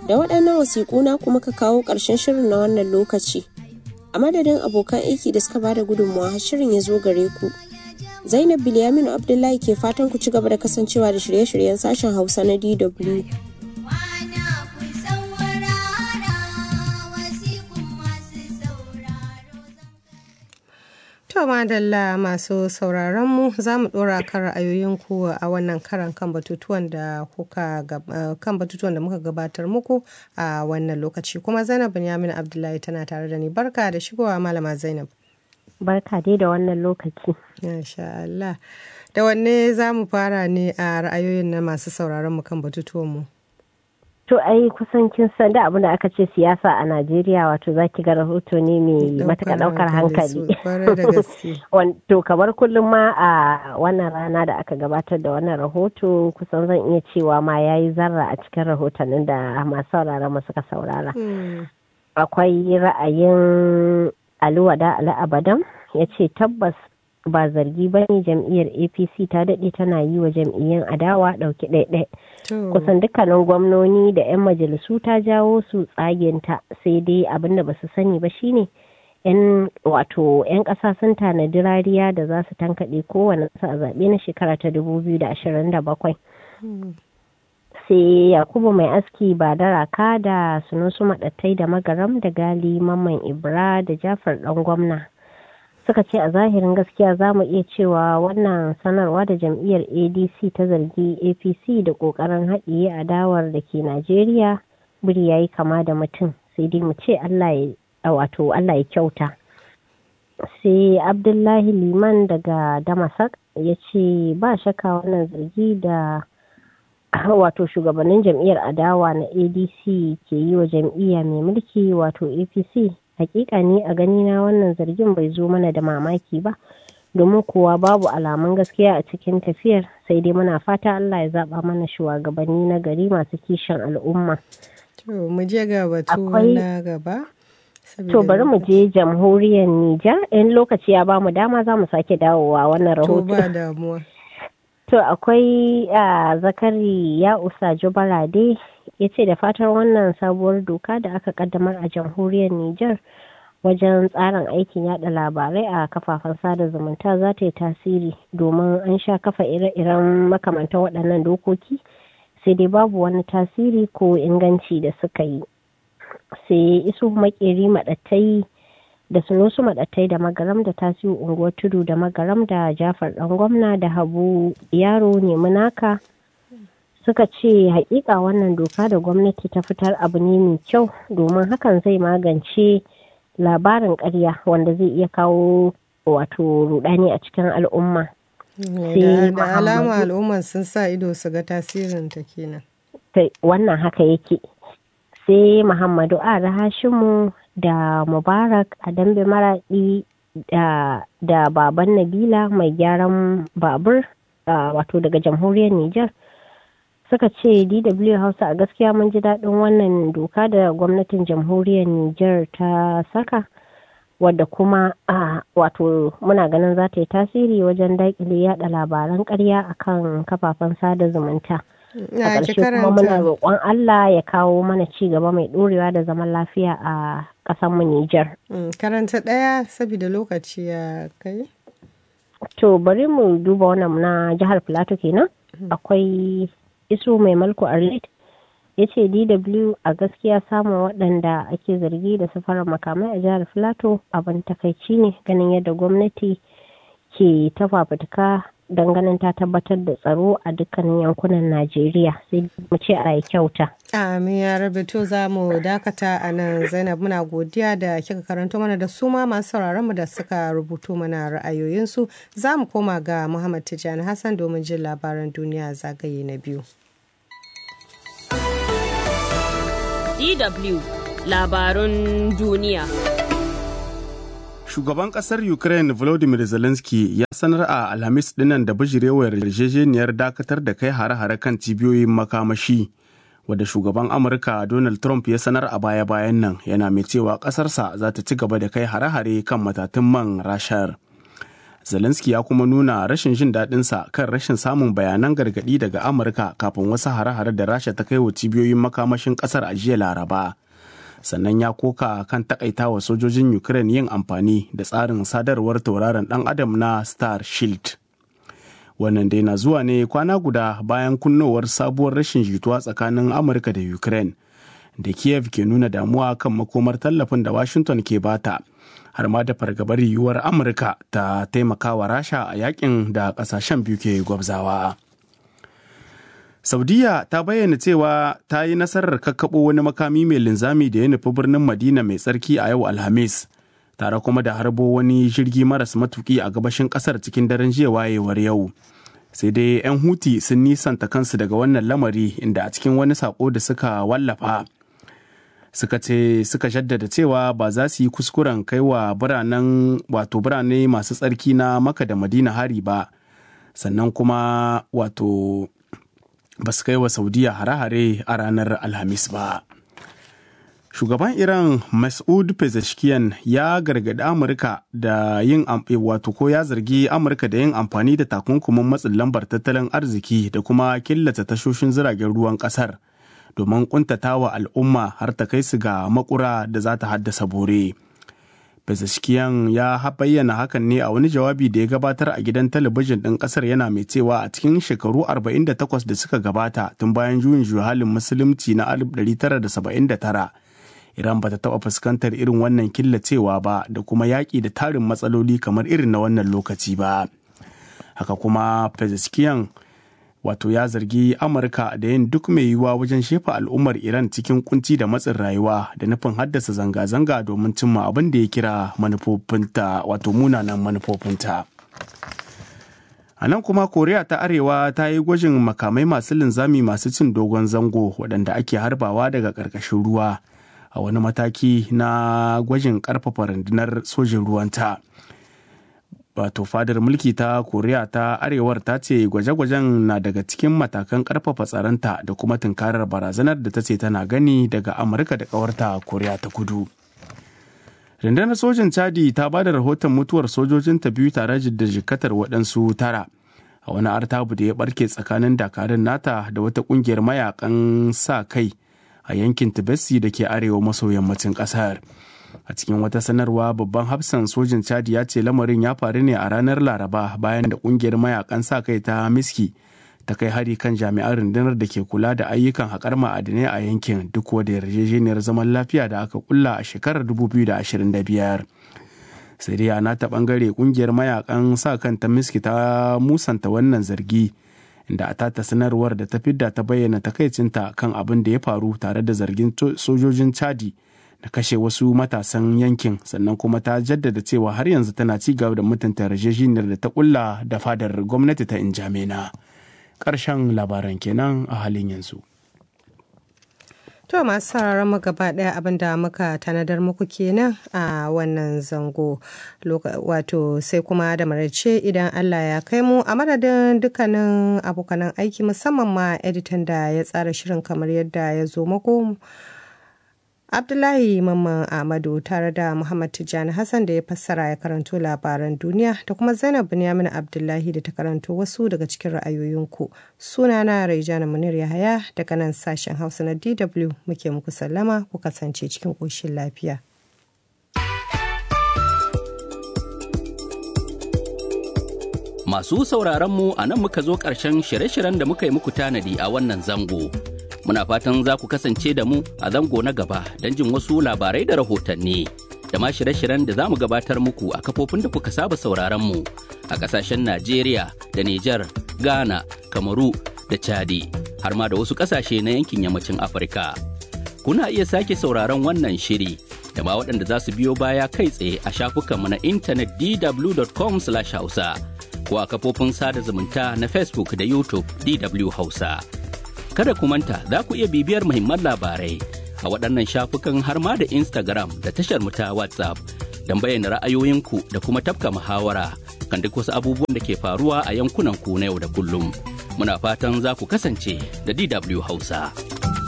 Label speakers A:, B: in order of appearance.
A: Da waɗannan wasiƙu na kuma ka kawo ƙarshen shirin na wannan lokaci. A madadin abokan aiki da suka bada gudunmawa har shirin ya zo gare ku. Zainab Bilyaminu Abdullahi ke fatan ku ci gaba da kasancewa da shirye-shiryen sashen Hausa na DW.
B: To madalla masu sauraron mu za mu dora kan ra'ayoyinku a wannan karan kan batutuwan da kuka kan batutuwan da muka gabatar muku a wannan lokaci kuma Zainab Binyamin Abdullahi tana tare da ni barka da shigowa malama Zainab.
C: Barka dai da wannan lokaci.
B: Masha Allah. Da wanne za mu fara ne a ra'ayoyin na masu sauraron mu kan batutuwan mu?
C: To ai kusan kin san da abin da aka ce siyasa a Najeriya wato za ki ga rahoto ne mai matuƙa ɗaukar hankali. To kamar kullum ma a wannan rana da aka gabatar da wannan rahoto kusan zan iya cewa ma ya yi zarra a cikin rahotannin da masu sauraron mu suka saurara. Akwai ra'ayin Aliwada Ali Abadan ya ce tabbas ba zargi ba ne jam'iyyar apc ta daɗe tana yi wa jam'iyyar adawa ɗauki ɗaiɗai kusan dukkanin gwamnoni da 'yan majalisu ta jawo su tsagenta sai dai abin da ba su sani ba shine yan wato 'yan ƙasa sun tanadi rariya da za su tankaɗe kowane a zaɓe na shekara ta 2027 sai yakubu mai aski ba da raka da sunusu maɗattai da magaram da gali mamman ibra da jafar ɗan gwamna suka ce a zahirin gaskiya za mu iya cewa wannan sanarwa da jam'iyyar adc ta zargi apc da kokarin haɗiye adawar da ke najeriya biri ya yi kama da mutum sai dai mu ce allah ya wato allah ya kyauta sai abdullahi liman daga damasak ya ce ba shakka wannan zargi da wato shugabannin jam'iyyar adawa na adc ke yi wa jam'iyya mai mulki wato apc hakika ne a ganina wannan zargin bai zo mana da mamaki ba domin kuwa babu alamun gaskiya a cikin tafiyar sai dai muna fata Allah ya zaba mana shugabanni na gari masu kishin al'umma.
B: To mu je ga batu na gaba.
C: To bari mu je jamhuriyar Nijar in lokaci ya bamu dama za mu sake dawowa wannan rahoto.
B: To ba damuwa.
C: To akwai a zakari ya usa jubarade ya ce da fatar wannan sabuwar doka da aka kaddamar a jamhuriyar Nijar wajen tsarin aikin yada labarai a kafafen sada zumunta za ta yi tasiri domin an sha kafa ire-iren makamantan waɗannan dokoki sai dai babu wani tasiri ko inganci da suka yi sai isu makeri maɗattai da sunusu maɗattai da magaram da tasiri unguwar tudu da magaram da jafar ɗan gwamna da habu yaro nemi naka suka ce hakika wannan doka da gwamnati ta fitar abu ne mai kyau domin hakan zai magance labarin karya wanda zai iya kawo wato rudani a cikin al'umma
B: da alama al'umman sun sa ido su ga tasirin ta kenan
C: wannan haka yake sai muhammadu a hashimu da mubarak a dambe maraɗi da baban nabila mai gyaran babur wato daga jamhuriyar niger suka ce dw hausa a gaskiya mun ji daɗin wannan doka da gwamnatin jamhuriyar niger ta saka wadda kuma a wato muna ganin za ta yi tasiri wajen daƙile yada labaran ƙarya akan kafafen sada zumunta a ƙarshe kuma muna roƙon allah ya kawo mana ci gaba mai ɗorewa da zaman lafiya a ƙasarmu niger
B: karanta ɗaya saboda lokaci ya kai
C: to bari mu duba wannan na jihar plateau kenan akwai iso mai malko arlit ya ce dw a gaskiya samun waɗanda ake zargi da safarar makamai a jihar filato abin takaici ne ganin yadda gwamnati ke ta fafutuka don ganin ta tabbatar da tsaro a dukkanin yankunan najeriya sai mu ce a kyauta
B: amin ya rabe to za mu dakata a nan zainab muna godiya da kika karanto mana da su ma masu sauraron mu da suka rubuto mana ra'ayoyinsu za mu koma ga muhammad tijjani hassan domin jin labaran duniya zagaye na biyu
D: DW labarun duniya.
E: Shugaban ƙasar Ukraine Volodymyr Zelensky ya sanar a Alhamis dinnan da bijirewar yarjejeniyar dakatar da kai hare-hare kan cibiyoyin makamashi wadda shugaban Amurka Donald Trump ya sanar a baya-bayan nan yana mai cewa ƙasarsa za ta ci gaba da kai hare-hare kan matatun man rashar. zelensky ya kuma nuna rashin jin daɗinsa kan rashin samun bayanan gargaɗi daga amurka kafin wasu hare-hare da rasha ta kai wa cibiyoyin makamashin ƙasar a jiya laraba sannan ya koka kan takaitawa sojojin ukraine yin amfani da tsarin sadarwar tauraron dan adam na star shield wannan dai na zuwa ne kwana guda bayan kunnowar sabuwar rashin jituwa tsakanin amurka da ukraine da kiev ke nuna damuwa kan makomar tallafin da washington ke bata har ma da fargabar yiwuwar amurka ta taimakawa rasha a yakin da kasashen biyu ke gwabzawa. Saudiya ta bayyana cewa ta yi nasarar kakkaɓo wani makami mai linzami da ya nufi birnin Madina mai tsarki a yau Alhamis, tare kuma da harbo wani jirgi maras matuki a gabashin ƙasar cikin daren jiya wayewar yau. Sai dai 'yan Huti sun nisanta kansu daga wannan lamari inda a cikin wani sako da suka wallafa. Suka ce suka jaddada cewa ba za su yi kuskuren kai wa biranen wato birane masu tsarki na maka da Madina hari ba, sannan kuma wato ba su kai wa saudiya hare-hare a ranar alhamis ba shugaban iran mas'ud pezeshkian ya gargaɗi amurka da yin wato ko ya zargi amurka da yin amfani da takunkumin matsin lambar tattalin arziki da kuma killace tashoshin jiragen ruwan ƙasar domin kuntatawa al'umma har ta kai su ga makura da za ta haddasa bore. Pezeshkian ya bayyana hakan ne a wani jawabi da ya gabatar a gidan talabijin ɗin ƙasar yana mai cewa a cikin shekaru 48 da suka gabata tun bayan juyin juhalin musulunci na 1979 Iran bata taɓa fuskantar irin wannan killacewa ba da kuma yaƙi da tarin matsaloli kamar irin na wannan lokaci ba. Haka kuma Pezeshkian wato ya zargi Amurka da yin duk mai yiwuwa wajen shefa al'ummar Iran cikin kunci da matsin rayuwa da nufin haddasa zanga-zanga domin cimma abin da ya kira manufofinta wato munanan manufofinta. A nan kuma Koriya ta Arewa ta yi gwajin makamai masu linzami masu cin dogon zango waɗanda ake harbawa daga ƙarƙashin ruwa a wani mataki na gwajin ƙarfafa rundunar sojin ruwanta. wato fadar mulki ta koriya ta arewar ta ce gwaje-gwajen na daga cikin matakan karfafa tsaronta da kuma tunkarar barazanar da ta ce tana gani daga amurka da kawarta koriya ta kudu rundunar sojin chadi ta ba da rahoton mutuwar sojojin ta biyu tare da jikatar waɗansu tara a wani artabu da ya barke tsakanin dakarun nata da wata ƙungiyar mayakan sa kai a yankin tibesi da ke arewa maso yammacin ƙasar a cikin wata sanarwa babban hafsan sojin chadi ya ce lamarin ya faru ne a ranar laraba bayan da kungiyar mayakan sa kai ta miski ta kai hari kan jami'an rundunar da ke kula da ayyukan haƙar ma'adinai a yankin duk wadda yarjejeniyar zaman lafiya da aka kulla a shekarar 2025 sai dai a nata bangare kungiyar mayakan sa kan ta miski ta musanta wannan zargi inda a tata sanarwar da ta fidda ta bayyana takaicinta kan abin da ya faru tare da zargin sojojin chadi da kashe wasu matasan yankin sannan kuma ta jaddada cewa har yanzu tana ci gaba da mutunta yarjejeniyar da ta kulla da fadar gwamnati ta injamena ƙarshen labaran kenan a halin yanzu
B: To masu sauraron mu gaba ɗaya abin da muka tanadar muku kenan a wannan zango wato sai kuma da maraice idan Allah ya kai mu a madadin dukkanin abokanan aiki musamman ma editan da ya tsara shirin kamar yadda ya zo muku. Abdullahi Mamman Ahmadu tare da Muhammad Tijjani Hassan da ya fassara ya karanto labaran duniya da kuma Zainab Binyamin Abdullahi da ta karanto wasu daga cikin ra'ayoyinku. Sunana Raijana Munir Yahaya daga nan sashen Hausa na DW muke muku sallama ku kasance cikin ƙoshin lafiya.
F: Masu sauraronmu a nan muka zo ƙarshen shirye-shiryen da muka yi muku tanadi a wannan zango. Muna fatan za ku kasance da mu a zango na gaba don jin wasu labarai da rahotanni. Da ma shirye-shiryen da za mu gabatar muku a kafofin da kuka saba sauraronmu a ƙasashen Najeriya da Nijar, Ghana, Kamaru da Chadi, har ma da wasu ƙasashe na yankin yammacin Afirka. Kuna iya sake sauraron wannan shiri da ma waɗanda za su biyo baya kai tsaye a shafukanmu na intanet dw.com/hausa. ko a kafofin sada zumunta na Facebook da YouTube DW Hausa. Kada ku manta za ku iya bibiyar muhimman labarai a waɗannan shafukan har ma da Instagram da tashar mu ta WhatsApp don bayyana ra'ayoyinku da kuma tafka muhawara kan duk wasu abubuwan da ke faruwa a yankunan ku na yau da kullum. Muna fatan za ku kasance da DW Hausa.